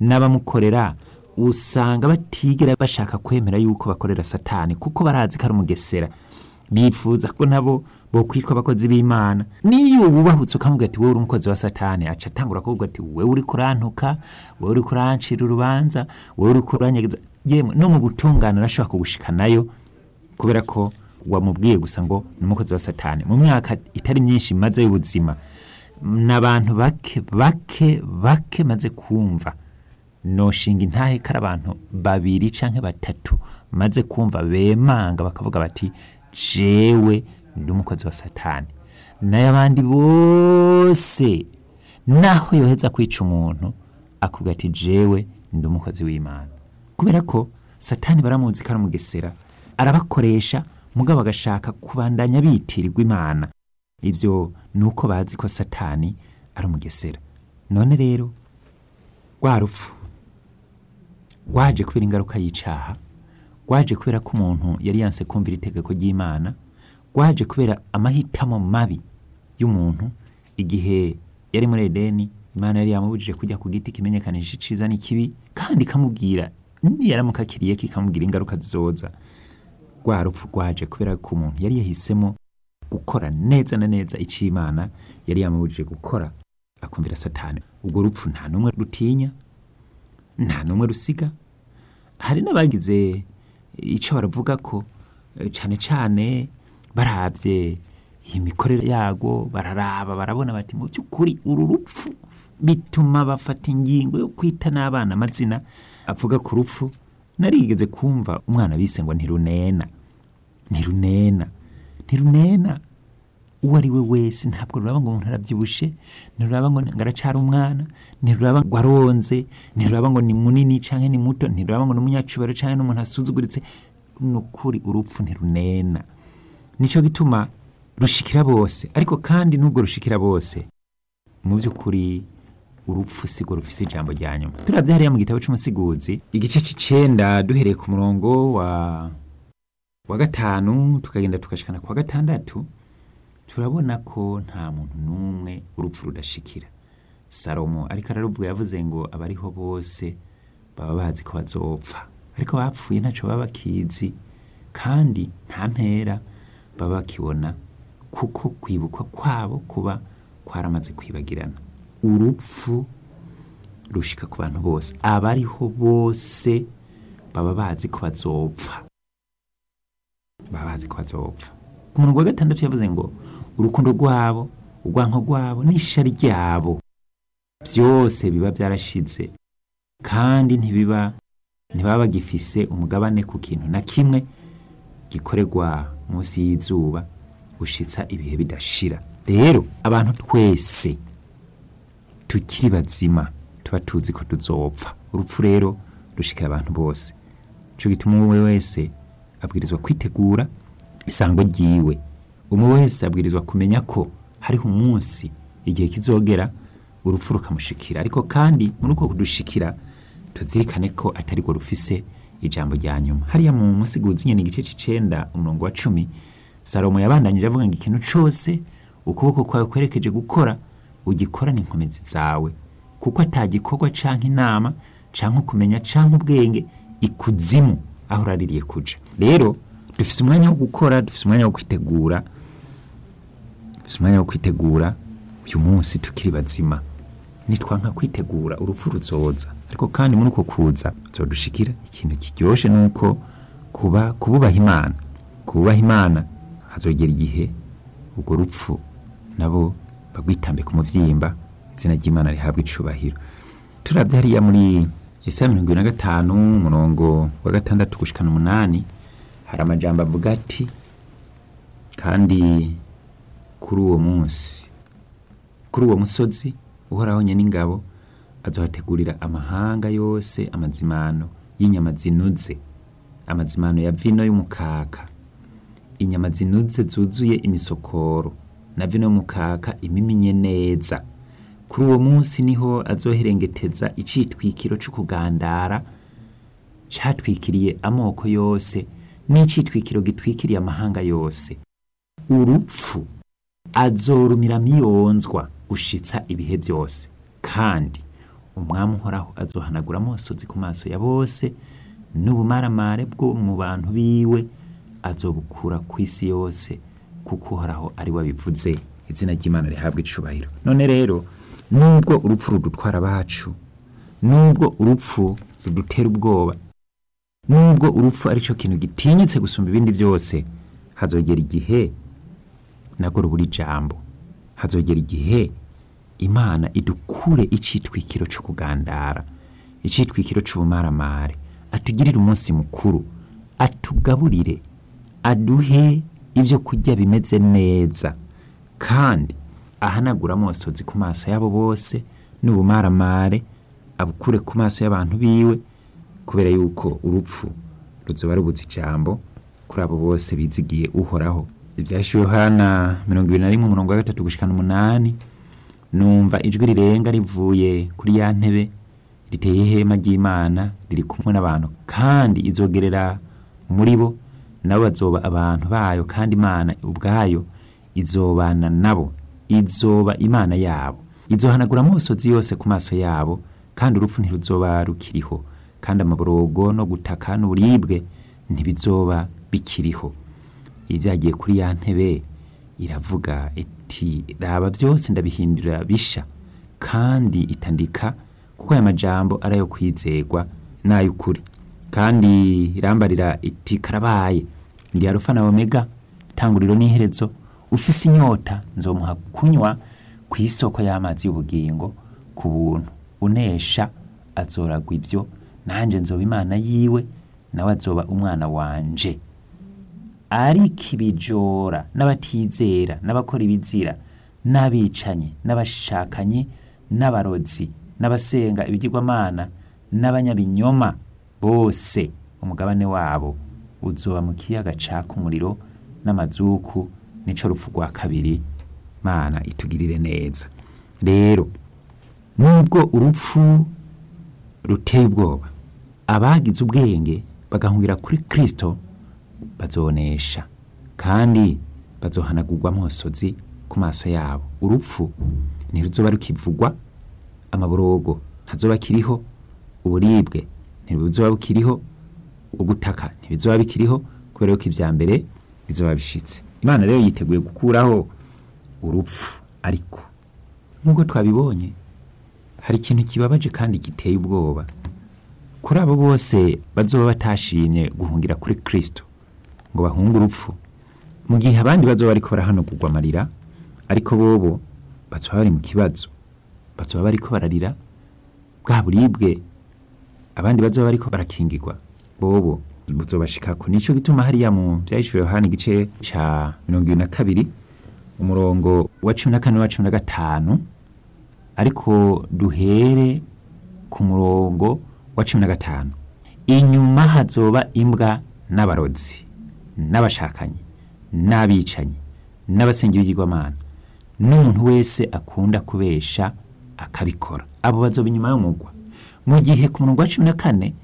n'abamukorera usanga batigera bashaka kwemera yuko bakorera satani kuko barazi ko ari umugesera bifuza ko nabo bokwitwa abakozi b'imana niyo wubahutse ukamubwira ati wowe uri umukozi wa satani aca atangura kuvuga ati wowe uri kurantuka wowe uri kurancira urubanza wowe uri kuranyegeza yemwe no mu butungane arashobora kugushikanayo kubera ko wamubwiye gusa ngo ni umukozi wa satani mu myaka itari myinshi maze y'ubuzima n'abantu bake bake bake maze kumva noshinga intahe kari abantu babiri canke batatu maze kumva bemanga bakavuga bati jewe ndi umukozi wa satani nayo abandi bose naho yoheza kwica umuntu akubwira ati jewe ndi umukozi w'imana kubera ko satani baramuzi ko ari umugesera arabakoresha mugabo agashaka kubandanya bitirirwa imana ibyo ni uko bazi ko satani ari umugesera none rero rwa rupfu rwaje kubera ingaruka y'icaha rwaje kubera ko umuntu yari yanse kumvira itegeko ry'imana rwaje kubera amahitamo mabi y'umuntu igihe yari muri edeni imana yari yamubujije kujya ku giti kimenyekanisha iciza n'ikibi kandi ikamubwira niyaramuka akiriye kikamubwira ingaruka zizoza rwa rupfu rwaje kubera ko umuntu yari yahisemo gukora neza na neza icyo imana yari yamubujije gukora akumvira satani ubwo rupfu nta n'umwe rutinya nta n'umwe rusiga hari n'abagize icyo baravuga ko eh, cyane cyane barabye iyi mikorere yago bararaba barabona bati mu by'ukuri uru rupfu bituma bafata ingingo yo kwita n'abana amazina avuga ku rupfu narigeze kumva umwana bise ngo ntirunena ntirunena ntirunena uwo ari we wese ntabwo ruraba ngo umuntu arabyibushe ntiruraba ngo ngaracara umwana ntiruraba ngo aronze ntiruraba ngo ni munini cyangwa ni muto ntiruraba ngo ni umunyacubaro cyangwa n'umuntu asuzuguritse ni ukuri urupfu ntirunena nicyo gituma rushikira bose ariko kandi n'ubwo rushikira bose mu by'ukuri urupfu sigo rufise ijambo rya nyuma turabye hariya mu gitabo cy'umusiguzi igice c'icenda duhereye ku murongo wa wa gatanu tukagenda tukashikana kwa gatandatu turabona ko nta muntu n'umwe urupfu rudashikira salomo ariko araruvuga yavuze ngo abariho bose baba bazi ko bazopfa ariko bapfuye ntacyo baba bakizi kandi nta mpera baba bakibona kuko kwibukwa kwabo kuba kwaramaze kwibagirana urupfu rushika ku bantu bose abariho bose baba bazi ko bazopfa baba bazi ko bazopfa ku murongo wa gatandatu yavuze ngo urukundo rwabo urwanko rwabo n'ishari ryabo byose biba byarashize kandi ntibiba ntibaba bagifise umugabane ku kintu na kimwe gikorerwa munsi y'izuba gushitsa ibihe bidashira rero abantu twese tukiri bazima tuba tuzi ko tuzopfa urupfu rero rushikira abantu bose cyo gituma umwe wese abwirizwa kwitegura isango ryiwe umwe wese abwirizwa kumenya ko hariho umunsi igihe kizogera urupfu rukamushikira ariko kandi muri uko kudushikira tuzirikane ko atari rwo rufise ijambo rya nyuma hariya mu musiguzi nyene igice c'icenda umurongo wa cumi salomo yabandanyije avuga ngo ikintu cose ukuboko kwawe kwerekeje gukora ugikorane inkomezi zawe kuko atagikorwa canke inama canke ukumenya canke ubwenge ikuzimu aho uraririye kuja rero dufise umwanya wo gukora dufise umwanya wo kwitegura dufise umwanya wo kwitegura uyu munsi tukiri bazima nitwanka kwitegura urupfu ruzoza ariko kandi muri uko kuza zodushikira ikintu kiryoshe nuko kuba kububaha imana kububaha imana hazogera igihe urwo rupfu nabo bagwitambe ku muvyimba izina ry'imana rihabwa icubahiro turavye hariya muri Yesaya mirongo ibiri na gatanu umurongo wa gatandatu gushikana umunani hari amajambo avuga ati kandi kuri uwo munsi kuri uwo musozi uhoraho nyen'ingabo azohategurira amahanga yose amazimano y'inyama zinuze amazimano ya vino y'umukaka inyama zinuze zuzuye imisokoro na vino y'umukaka imiminye neza kuri uwo munsi niho azoherengeteza icitwikiro c'ukugandara catwikiriye amoko yose n'icitwikiro gitwikiriye amahanga yose urupfu azorumira miyonzwa gushitsa ibihe byose kandi umwami uhoraho azohanagura amosozi ku maso ya bose n'ubumaramare bwo mu bantu biwe azobukura ku isi yose kuko uhoraho ari we abivuze izina ry'imana rihabwa icubahiro none rero nubwo urupfu rudutwara abacu nubwo urupfu rudutera ubwoba nubwo urupfu ari cyo kintu gitinyitse gusumba ibindi byose hazogera igihe nabwo rubura ijambo hazogera igihe imana idukure icitwikiro cyo kugandara icitwikiro cy'ubumaramare atugirire umunsi mukuru atugaburire aduhe ibyo kurya bimeze neza kandi ahanagura amosozi ku maso yabo bose n'ubumaramare abukure ku maso y'abantu biwe kubera yuko urupfu ruzoba rubuze ijambo kuri abo bose bizigiye uhoraho ibyashyuwe hana mirongo ibiri na rimwe umurongo wa gatatu gushikana umunani numva ijwi rirenga rivuye kuri ya ntebe riteye ihema ry'imana riri kumwe n'abantu kandi izogerera muri bo nabo bazoba abantu bayo kandi imana ubwayo izobana nabo izoba imana yabo izohanagura amosozi yose ku maso yabo kandi urupfu ntiruzoba rukiriho kandi amaborogo no gutaka n'uburibwe ntibizoba bikiriho ibyagiye kuri ya ntebe iravuga iti raba byose ndabihindura bisha kandi itandika kuko aya majambo ari ayo kwizegwa n'ay'ukuri kandi irambarira iti karabaye ndi arufa na omega tanguriro n'iherezo ufise inyota nzomuha kunywa ku isoko y'amazi y'ubugingo ku buntu unesha azoragwa ibyo nanjye nzoba imana yiwe nawe azoba umwana wanje ariko ibijora n'abatizera n'abakora ibizira n'abicanyi n'abashakanye n'abarozi n'abasenga ibigirwamana n'abanyabinyoma bose umugabane wabo uzoba mu kiyaga caka umuriro n'amazuku nico rupfu rwa kabiri mana itugirire neza rero nubwo urupfu ruteye ubwoba abagize ubwenge bagahungira kuri kristo bazonesha kandi bazohanagurwa amosozi ku maso yabo urupfu ntiruzoba rukivugwa amaborogo ntazoba akiriho uburibwe ntibuzoba bukiriho ugutaka ntibizoba bikiriho kubera yuko ibya mbere bizoba bishitse imana rero yiteguye gukuraho urupfu ariko nk'uko twabibonye hari ikintu kibabaje kandi giteye ubwoba kuri abo bose bazoba batashimye guhungira kuri kristo ngo bahunge urupfu mu gihe abandi bazoba bariko barahanagurwa amarira ariko bobo bazoba bari mu kibazo bazoba bariko bararira bwa buribwe abandi bazoba bariko barakingirwa bobo buzobashikako nico gituma hariya mu vyahishuriwe yohana igice ca mirongo ibiri na kabiri umurongo wa cumi na kane wa cumi na gatanu ariko duhere ku murongo wa cumi na gatanu inyuma hazoba imbwa n'abarozi n'abashakanyi n'abicanyi n'abasenga ibigirwamana n'umuntu wese akunda kubesha akabikora abo bazoba inyuma y'umugwa mu gihe ku murongo wa cumi na kane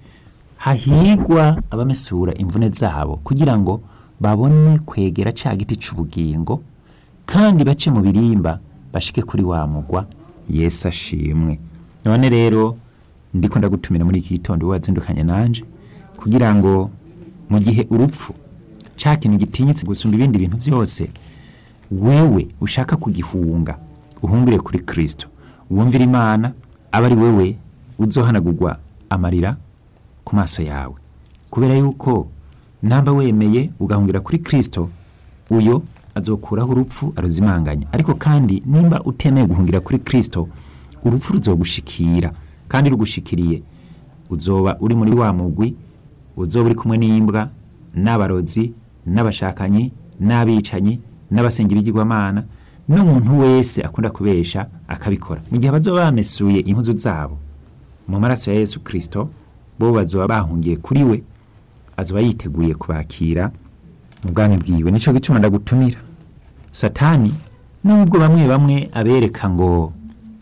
hahigwa abamesura imvune zabo kugira ngo babone kwegera ca giti c'ubugingo kandi bace mu birimba bashike kuri wa mugwa yesu ashimwe none rero ndiko ndagutumira muri iki gitondo wazindukanye nanje kugira ngo mu gihe urupfu ca kintu gitinyitse gusumba ibindi bintu byose wewe ushaka kugihunga uhungire kuri kristo wumvira imana aba ari wewe uzohanagurwa amarira ku maso yawe kubera yuko namba wemeye ugahungira kuri kristo uyo azokuraho urupfu aruzimanganya ariko kandi nimba utemeye guhungira kuri kristo urupfu ruzogushikira kandi rugushikiriye uzoba uri muri wa mugwi uzoba uri kumwe n'imbwa n'abarozi n'abashakanyi n'abicanyi n'abasenga ibigirwamana n'umuntu wese akunda kubesha akabikora mu gihe bazoba bamesuye impuzu zabo mu maraso ya yesu kristo bo bazoba bahungiye kuri we azoba yiteguye kubakira mu bwami bwiwe nico gituma ndagutumira satani nubwo bamwe bamwe abereka ngo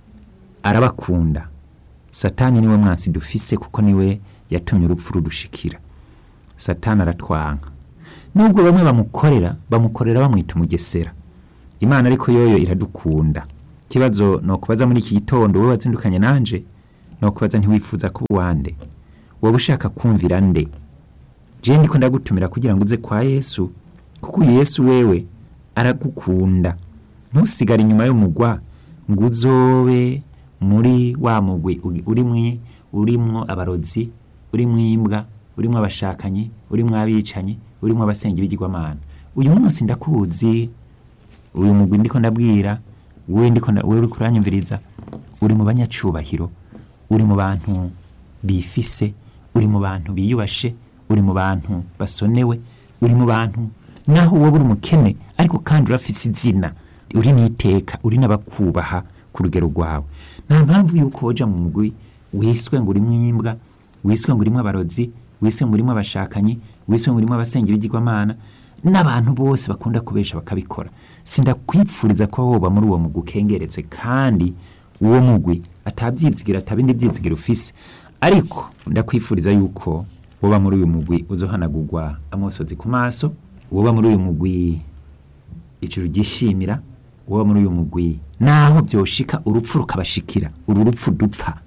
arabakunda satani niwe mwansi dufise kuko niwe yatumye urupfu rudushikira satani aratwanka nubwo bamwe bamukorera bamukorera bamwita umugesera imana ariko yoyo iradukunda ikibazo ni ukubaza muri iki gitondo wowe wazindukanye nanje no kubaza ntiwifuza ko uwande wowe ushaka kumvira nde je ndiko ndagutumira kugira ngo uze kwa yesu kuko uyu yesu wewe aragukunda ntusigare inyuma y'umugwa ngo uzobe muri wa mugwi uri- urimwi urimwo abarozi urimwo imbwa urimwo abashakanyi urimwo abicanyi urimwo abasenga ibigirwamana uyu munsi ndakuzi uyu mugwi ndiko ndabwira wewe ndiko nda- wewe uriko uranyumviriza uri mu banyacubahiro uri mu bantu bifise uri mu bantu biyubashe uri mu bantu basonewe uri mu bantu naho wowe uri umukene ariko kandi urafise izina uri n'iteka uri n'abakubaha ku rugero rwawe nta mpamvu yuko woja mu mugwi wiswe ngo urimwo imbwa wiswe ngo urimwo abarozi wiswe ngo urimwo abashakanyi wiswe ngo urimwo abasenga ibigirwamana n'abantu bose bakunda kubesha bakabikora sindakwipfuriza ko woba muri uwo mugwi ukengeretse kandi uwo mugwi atabyizigira atabindi byizigira ufise ariko ndakwifuriza yuko woba muri uyu mugwi uzohanagurwa amosozi ku maso woba muri uyu mugwi ijuru ryishimira woba muri uyu mugwi naho byoshika urupfu rukabashikira uru rupfu dupfa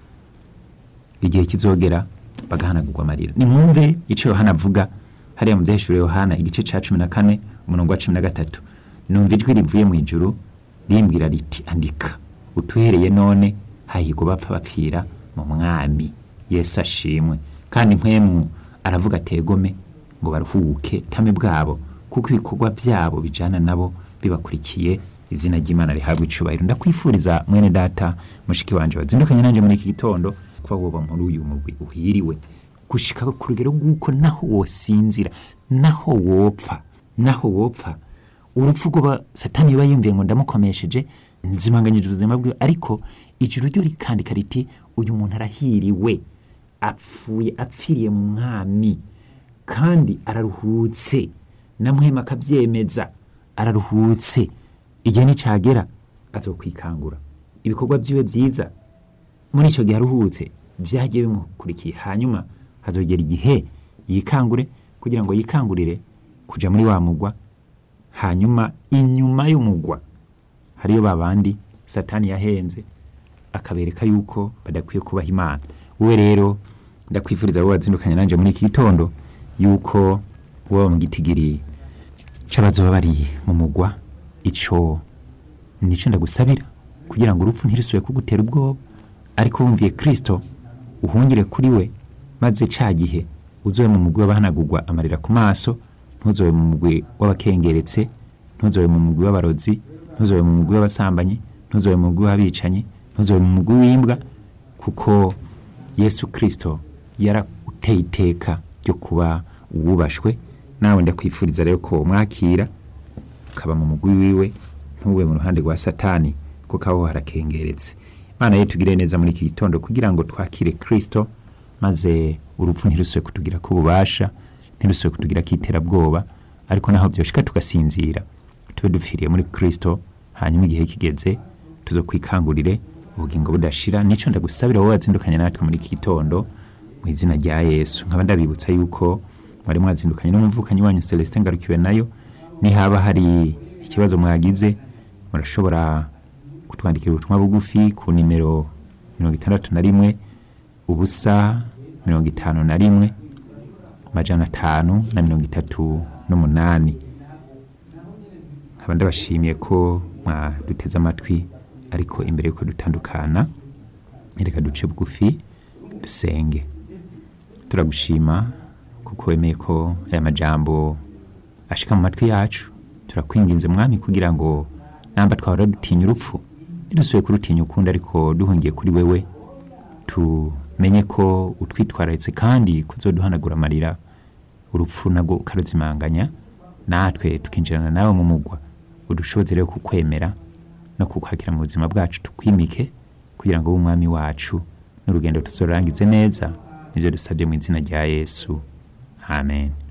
igihe kizogera bagahanagurwa amarira nimwumve icyo yohana avuga hariya mu byahishuriwe yohana igice ca cumi na kane umurongo wa cumi na gatatu numva ijwi rivuye mu ijuru rimbwira riti andika utuhereye none hahirwa bapfa bapfira mu mwami yesu ashimwe kandi mpwemu aravuga ategome ngo baruhuke tame bwabo kuko ibikorwa byabo bijana nabo bibakurikiye izina ry'imana rihabwa icubahiro ndakwifuriza mwene data mushiki wanje wazindukanye nanje muri iki gitondo kuba woba muri uyu mugwi uhiriwe gushika ku rugero rw'uko naho wosinzira naho wopfa naho wopfa urupfu rw'aba satani yoba yumviye ngo ndamukomesheje nzimanganyije ubuzima bwiwe ariko ijuru ryo rikandika riti uyu muntu arahiriwe apfuye apfiriye mu mwami kandi araruhutse na muhema akabyemeza araruhutse igihe nicagera azokwikangura ibikorwa byiwe byiza muri icyo gihe aruhutse byagiye bimukurikiye hanyuma hazogera igihe yikangure kugira ngo yikangurire kuja muri wa mugwa hanyuma inyuma y'umugwa hariyo babandi satani yahenze akabereka yuko badakwiye kubaha imana wowe rero ndakwifuriza wowe wazindukanye nanje muri iki gitondo yuko woba mu gitigiri c'abazoba bari mu mugwa ico nico ndagusabira kugira ngo urupfu ntirusubire kugutera ubwoba ariko wumviye kristo uhungire kuri we maze ca gihe uzobe mu mugwi w'abahanagurwa amarira ku maso ntuzobe mu mugwi w'abakengeretse ntuzobe mu mugwi w'abarozi ntuzobe mu mugwi w'abasambanyi ntuzobe mu mugwi w'abicanyi ntuzobe mu mugwi w'imbwa kuko yesu kristo yarateye iteka ryo kuba uwubashwe nawe ndakwifuriza rero ko mwakira ukaba mu mugwi wiwe ntube mu ruhande rwa satani kuko aho harakengeretse imana ye tugire neza muri iki gitondo kugira ngo twakire kristo maze urupfu ntirusubire kutugira ko ububasha ntirusubire kutugira ko iterabwoba ariko naho byoshika tugasinzira tube dupfiriye muri kristo hanyuma igihe kigeze tuzo kwikangurire ubugingo budashira nico ndagusabira wowe wazindukanye natwe muri iki gitondo mu izina rya yesu nkaba ndabibutsa yuko mwari mwazindukanye n'umuvukanyi wanyu celestin ngarukiwe nayo nihaba hari ikibazo mwagize murashobora kutwandikira ubutumwa bugufi ku nimero mirongo itandatu na rimwe ubusa mirongo itanu na rimwe amajana atanu na mirongo itatu n'umunani nkaba ndabashimiye ko mwaduteze amatwi ariko imbere yuko dutandukana reka duce bugufi dusenge turagushima kuko wemeye ko aya majambo ashika mu matwi yacu turakwinginze mwami kugira ngo namba twahora dutinya urupfu ntidusubiye kurutinya ukundi ariko duhungiye kuri wewe tumenye ko utwitwararitse kandi kuzoduhanagura amarira urupfu nabwo ukaruzimanganya natwe tukinjirana nawe mu mugwa udushoboze rero kukwemera no kukwakira mu buzima bwacu tukwimike kugira ngo ube umwami wacu n'urugendo tuzorangize neza nibyo dusabye mu izina rya yesu amen